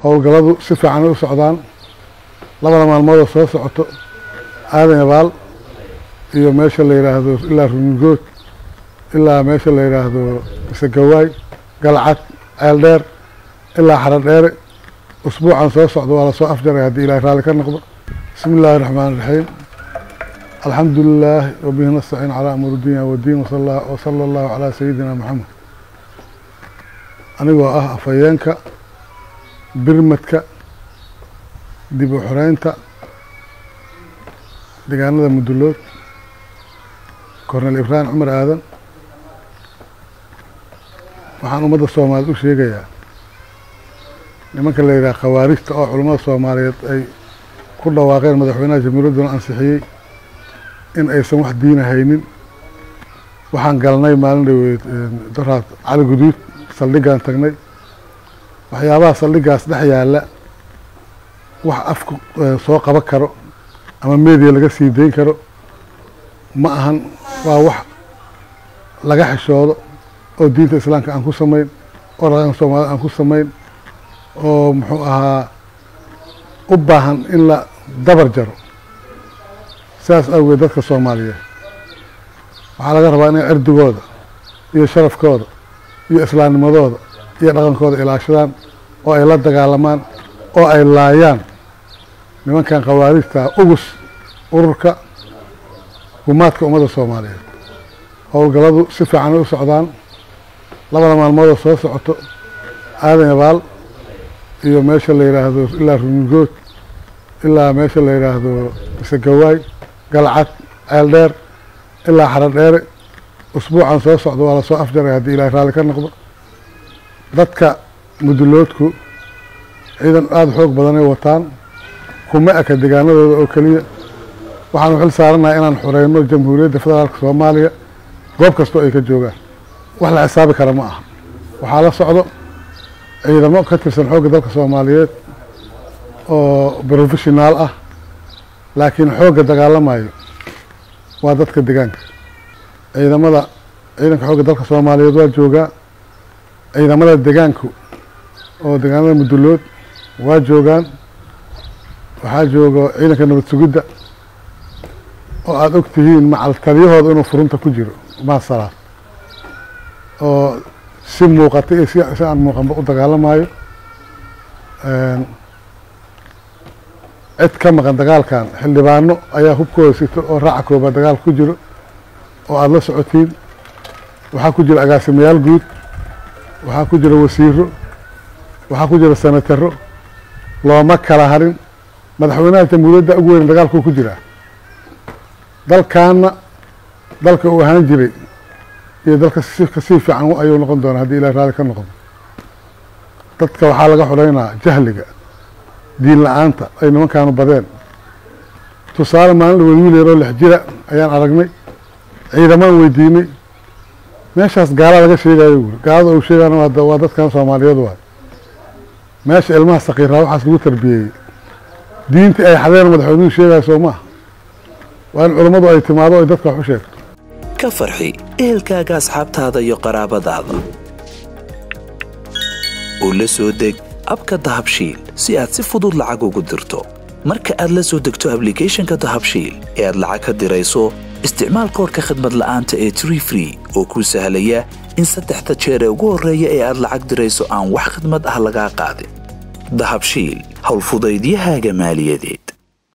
howlgalladu si fiican ay u socdaan labada maalmoodoo soo socoto aadan yabaal iyo meesha la yidhaahdo ilaa rumigood ilaa meesha la yidhaahdo misegawaay galcad ceeldheer ilaa xaro dheere usbuucan soo socdo waa lasoo afjaray haddii ilahay raalli ka noqdo bismi illaahi raxmaan iraxiim alxamdu lilaah wabihi nastaciin calaa amur dunya wadiin wasala allahu calaa sayidina maxamed anigoo ah afhayeenka birmadka dib u xoreynta deegaanada mudulood kornel ibraahim cumar aadan waxaan ummadda soomaaliyeed u sheegayaa nimanka la yidhaha khawaarijta oo culummada soomaaliyeed ay ku dhawaaqeen madaxweynaha jamhuuriyadduna ansixiyey in aysan wax diina haynin waxaan galnay maalin dhaweyd daraad cali guduud saldhiggaan tagnay waxyaabaha saldhiggaas dhex yaalla wax afku soo qaban karo ama meediya laga sii dayn karo ma ahan waa wax laga xishoodo oo diinta islaamka aan ku samayn oo dhaqanka soomaalida aan ku samayn oo muxuu ahaa u baahan in la dabar jaro sidaas awgeed dadka soomaaliyeed waxaa laga rabaa inay cirdigooda iyo sharafkooda iyo islaamnimadooda iyo dhaqankooda ilaashadaan oo ay la dagaalamaan oo ay laayaan nimankan khawaarijta ugus ururka gumaadka ummadda soomaaliyeed howlgalladu si fiican ay u socdaan labada maalmoodoo soo socoto aadan yabaal iyo meesha la yidhaahdo ilaa rumigood ilaa meesha la yidhaahdo misegawaay galcad ceeldheer ilaa xaro dheere usbuucan soo socdo waa lasoo afjaray haddii ilahay raalli ka noqdo dadka muduloodku ciidan aada xoog badanay wataan kuma eka deegaanadooda oo keliya waxaanu xil saaranahay inaan xoreyno jamhuuriyadda federaalka soomaaliya goob kastoo ay ka joogaan wax la xisaabi kara ma aha waxaa la socdo ciidamo ka tirsan xoogga dalka soomaaliyeed oo professionaal ah laakiin xoogga dagaalamayo waa dadka deegaanka ciidamada ciidanka xoogga dalka soomaaliyeed waa joogaa ciidamada deegaanku oo deegaanada mudulood waa joogaan waxaa jooga ciidanka nabad sugidda oo aada og tihiin macal taliyahooda inuu furunta ku jiro maasalaad oo si muuqata iyo si aan muuqanba u dagaalamayo cid ka maqan dagaalkan xildhibaano ayaa hubkooda sito oo raaca koobaad dagaalka ku jiro oo aada la socotiin waxaa ku jira agaasimayaal guud waxaa ku jira wasiiro waxaa ku jira senataro looma kala harin madaxweynaha jamhuuriyadda ugu weyn dagaalkuu ku jiraa dalkaana dalka uu ahaan jiray iyo dalka kasii fiican ayuu noqon doonaa haddii ilahi raalli ka noqdo dadka waxaa laga xoreynaa jahliga diin la-aanta ay nimankaanu badeen tusaale maalin dhaweed wiil yaroo lix jira ayaan aragnay ciidamaan weydiinay meeshaas gaalaa laga sheegayo wuri gaalada uu sheegana waa dadkan soomaaliyeed waay meesha ilmaha sakiiraa waxaas lagu tarbiyeeyey diintii ay xadeen madaxweynuhu sheegaya soo maaha waa in culammadu ay timaado ay dadka wax u sheegto ka farxi ehelkaaga asxaabtaada iyo qaraabadaada oo la soo deg abka dahabshiil si aad si fudud lacag ugu dirto marka aad la soo degto ablicathonka dahabshiil ee aad lacag ka dirayso isticmaal koorka khadmad la'aanta ee tree free oo kuu sahlaya in saddexda jeer ee ugu horreeya ee aad lacag dirayso aan wax khadmad ah lagaa qaadin dahabshiil howlfudaydiyahaaga maaliyadeed